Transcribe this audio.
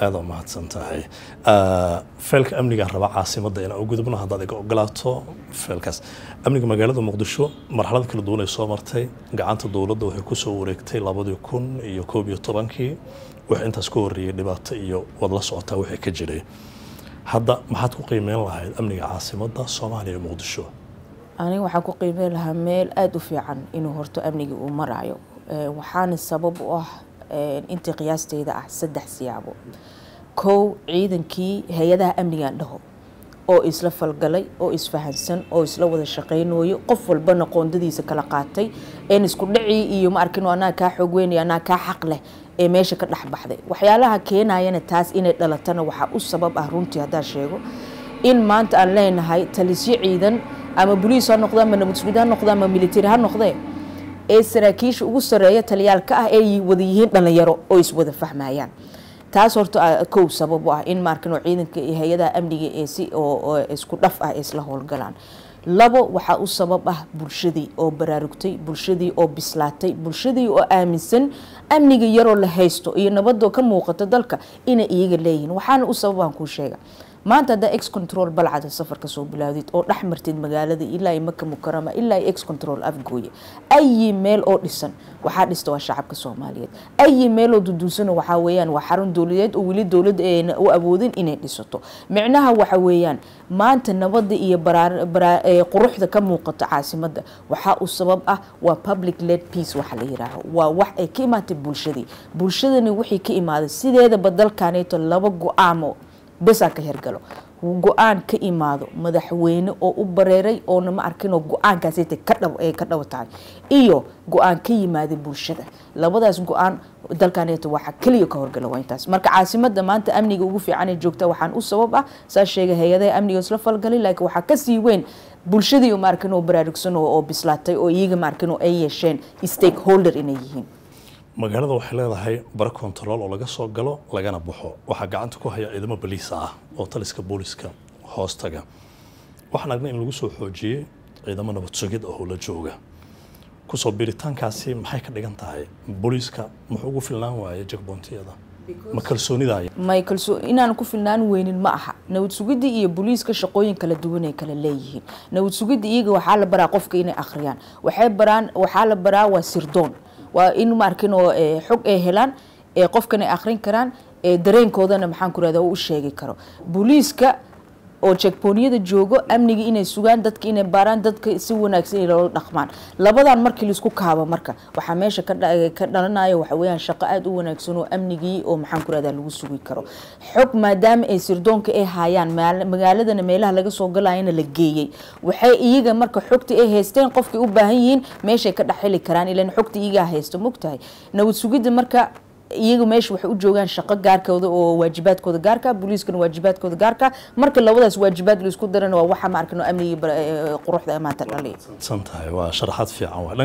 aada u mahadsan tahay feelka amnigaan raba caasimadda inaan u gudubno haddaad iga ogolaato feelkaas amniga magaalada muqdisho marxalad kala duwan ay soo martay gacanta dowladda waxay ku soo wareegtay labadii kun iyo koob iyo tobankii wax intaas ka horreeyey dhibaato iyo wad la socotaa wixii ka jiray hadda maxaad ku qiimeyn lahayd amniga caasimadda soomaaliya ee muqdisho aniga waxaan ku qiimeyn lahaa meel aada u fiican inuu horto amnigii uu marayo waxaana sabab u ah intii qiyaasteyda ah saddex siyaabo kow ciidankii hay-adaha amnigaan dhaho oo isla falgalay oo isfahansan oo isla wada shaqaynayo qof walbana qoondadiisa kala qaatay een isku dhacii iyo ma arkin anaa kaa xoog weynaya anaa kaa xaq leh ee meesha ka dhex baxday waxyaalaha keenayana taas inay dhalatana waxaa u sabab ah runtii haddaa sheego in maanta aan leenahay talisyo ciidan ama boliis ha noqda ama nabadsugid ha noqda ama military ha noqdee ee saraakiisha ugu sareeya taliyaalka ah ee wada yihiin dhalinyaro oo iswada fahmayaan taas horta kow sabab u ah in maarkano ciidanka iyo hay-adaha amniga ee si oo isku dhaf ah isla howlgalaan labo waxaa u sabab ah bulshadii oo baraarugtay bulshadii oo bislaatay bulshadii oo aaminsan amniga yaroo la haysto iyo nabadoo ka muuqato dalka inay iyaga leeyihiin waxaana u sababaan kuu sheega maanta haddaa ex control balcada safarka soo bilaawdid oo dhex martid magaalada ilaa maka mukarama ilaa ex control afgooye ayi meel oo dhisan waxaa dhista waa shacabka soomaaliyeed ayi meeloo duduusana waxaa weeyaan waa xarun dowladeed oo weli dowladda ayna u awoodin inay dhisato micnaha waxa weeyaan maanta nabada iyo quruxda ka muuqato caasimadda waxaa u sabab ah waa public led peace waxa la yiraaho waa wax ay ka imaatay bulshadii bulshadani wixii ka imaaday sideedaba dalkaneeto laba go-aamo besaa ka hergalo go-aan ka imaado madaxweyne oo u bareeray oona ma arkinoo go-aankaasita ka dhab ay ka dhabo tahay iyo go-aan ka yimaada bulshada labadaas go-aan dalkaneeto waxa keliya ka horgala waa intaas marka caasimada maanta amniga ugu fiicanay joogta waxaan u sabab ah saa sheegay hay-adaha amniga isla falgalay laakiin waxaa kasii weyn bulshadii ma arkin oo baraarugsan oo bislaatay oo iyaga ma arkin oo ay yeesheen stakeholder inay yihiin magaalada waxay leedahay bara kontarool oo laga soo galo lagana baxo waxaa gacanta ku haya ciidamo baliisa ah oo taliska booliska hoostaga waxaan aragnay in lagu soo xoojiyey ciidamo nabad sugid oo la jooga kusoo biritaankaasi maxay ka dhigan tahay booliiska muxuu ugu filnaan waayay jagboontiyada ma kalsoonidaya may kalsoo inaan ku filnaan weynin ma aha nabad sugidda iyo booliiska shaqooyin kala duwan ay kala leeyihiin nabad sugidda iyaga waxaa la baraa qofka inay akhriyaan waxay baraan waxaa la baraa waa sirdoon waa in maarkin oo xog ay helaan ee qofkan ay akhrin karaan ee dareenkoodana maxaan ku rahda u sheegi karo booliiska oo jekbooniyada joogo amniga inay sugaan dadka inay baaraan dadka si wanaagsan inay loola dhaqmaan labadan markii laisku kaabo marka waxaa meesha ka dhalanaya waxa weeyaan shaqo aada u wanaagsan oo amnigii oo maxaan ku rahda lagu sugi karo xog maadaama ay sirdoonka ay haayaan magaaladana meelaha laga soo galayana la geeyey waxay iyaga marka xogta ay haysteen qofkay u baahan yihiin meeshay ka dhex heli karaan ilan xogta iyagaa haysto mogtahay nabad sugidda marka iyaga meesha waxay u joogaan shaqo gaarkooda oo waajibaadkooda gaarka booliiskana waajibaadkooda gaarka marka labadaas waajibaad laisku darana waa waxa ma arkano amniga quruxda maanta dhaliya san tahay waa sharaxaad fiican